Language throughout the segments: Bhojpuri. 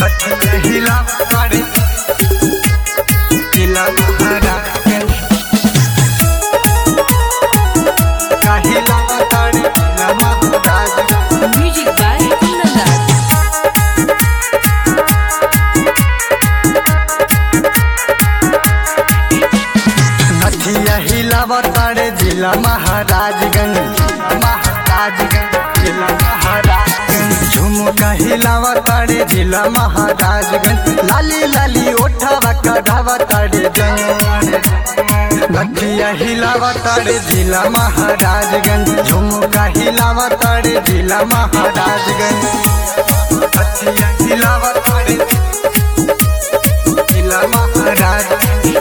नथिया हिलावतारे जिला महाराजगंज हिलावतारे जिला महाराजगंज Music by Kundan नथिया हिलावतारे जिला महाराजगंज महाराजगंज जिला महाराजगंज झुमका हिलावतारे जिला महाराजगंज लाली लाली ओठावा कढ़ावतारे जंग नथिया हिलावतारे जिला महाराजगंज झुमका हिलावतारे जिला महाराजगंज नथिया हिलावतारे जिला महाराजगंज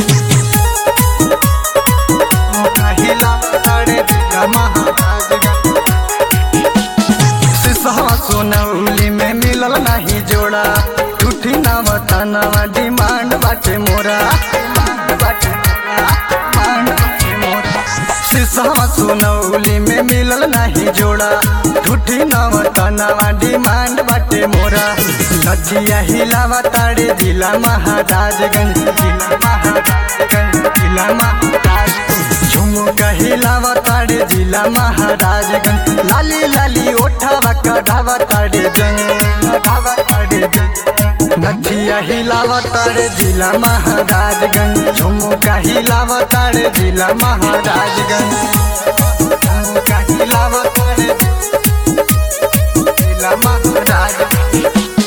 सोनौली में मिलल नहीं जोड़ा टूटी नाम तनावा डिमांड बाटे मोरा बाटे मोरा, डिमांड बाटे मोरा। सिसवा सोनौली में मिलल नहीं जोड़ा टूटी नाम तनावा डिमांड बाटे मोरा लचिया हिलावा तारे जिला महाराजगंज जिला महाराजगंज जिला महाराजगंज झुमुका हिलावा तारे जिला महाराजगंज लाली लाली ओठावा कढ़ावा तारे जंग कढ़ावा तारे जंग नथिया हिलावा तारे जिला महाराजगंज झुमुका हिलावा तारे जिला महाराजगंज झुमुका हिलावा तारे जिला महाराजगंज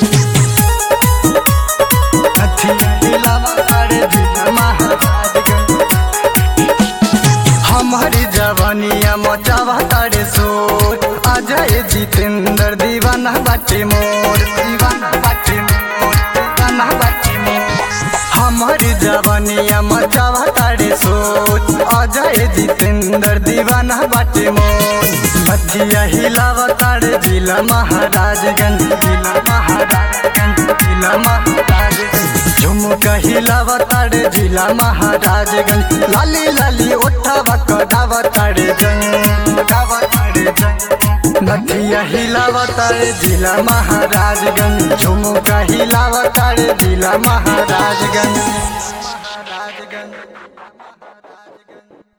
नथिया हिलावा तारे जिला महाराजगंज हमारी जवानिया मचावा तारे सोच अजय जितेंद्र दीवाना बाटे मोर दीवाना बाटे मोर दीवाना बाटे मोर हमारी जवानिया मचावा तारे सोच अजय जितेंद्र दीवाना बाटे मोर मथिया हिलावा तारे जिला महाराजगंज जिला महाराजगंज जिला महाराजगंज झुमुका हिलावा तारे जिला महाराजगंज लाली लाली ओठावा कढ़ावा तारे जंग कढ़ावा तारे जंग नथिया हिलावा तारे जिला महाराजगंज झुमुका हिलावा तारे जिला महाराजगंज